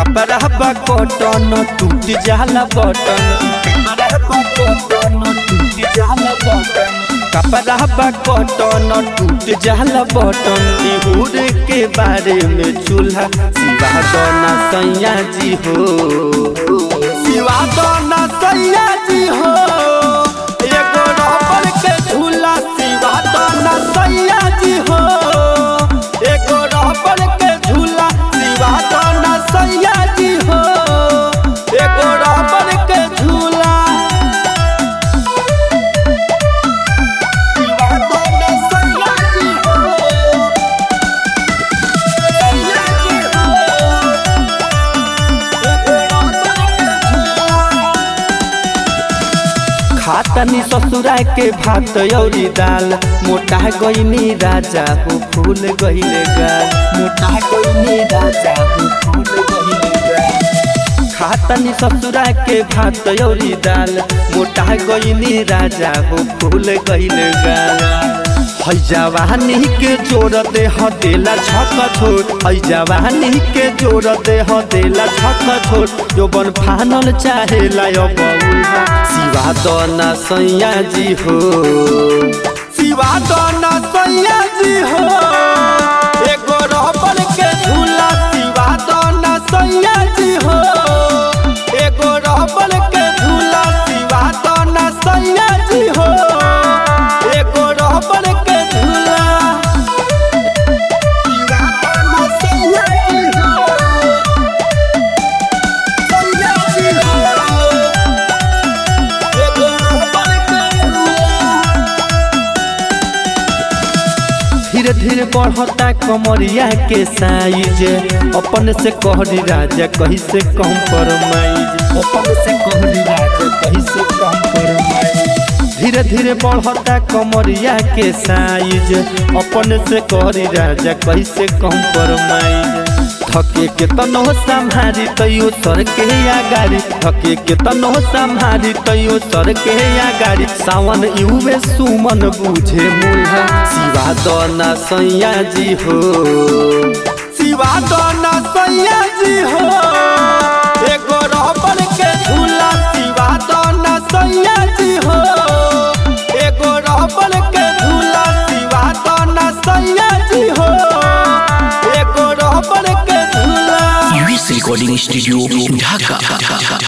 कपड़ा बा कॉटन टूट जाला बटन कपड़ा बा कॉटन टूट जाला बटन कपड़ा बा कॉटन टूट जाला बटन बिहुर के बारे में चूल्हा सिवा दोना सैया जी हो सिवा दोना सैया जी हो एगो रबर के झूला सिवा दोना सैया जी हो एगो रबर के झूला सिवा दोना सैया जी हो एगो रबर के झूला सिवा दोना सैया जी हो सैया जी हो एगो रबर के झूला खातनी ससुरा के भात औरी दाल मोटा गईनी राजा हो फूल गईले गाल मोटा गईनी राजा हो फूल गईले गाल खातनी ससुरा के भात औरी दाल मोटा गईनी राजा हो फूल गईले गाल है जवानी के जोड़ दे हदेला छक छोड़ है जवानी के जोड़ दे हदेला छक छोड़ जो बन फानल चाहेला अब उल्हा सिवा दोना सैया जी हो सिवा दोना सैया जी हो एगो रबर के झूला सिवा दोना सैया जी हो एगो रबर के झूला सिवा दोना सैया जी हो एगो रबर के झूला सिवा दोना सैया जी हो सैया जी हो एगो रबर के झूला धीरे धीरे बढ़ता कमरिया के साइज अपन से कहरी राजा कहीं से कम फरमाइज अपन से कहरी राजा कहीं से कम फरमाइज धीरे धीरे बढ़ता कमरिया के साइज अपन से कहरी राजा कहीं से कम फरमाइज थके के तनो संभारी तैयो सर के या गाड़ी थके के तनो संभारी तैयो सर के या गाड़ी सावन युवे सुमन बुझे मुल्हा सिवा दोना सैया जी हो सिवा दोना सैया जी हो एगो रबर के झूला सिवा दोना सैया जी हो एगो रबर के झूला सिवा दोना सैया जी हो एगो रबर के झूला US Recording Studio, Dhaka.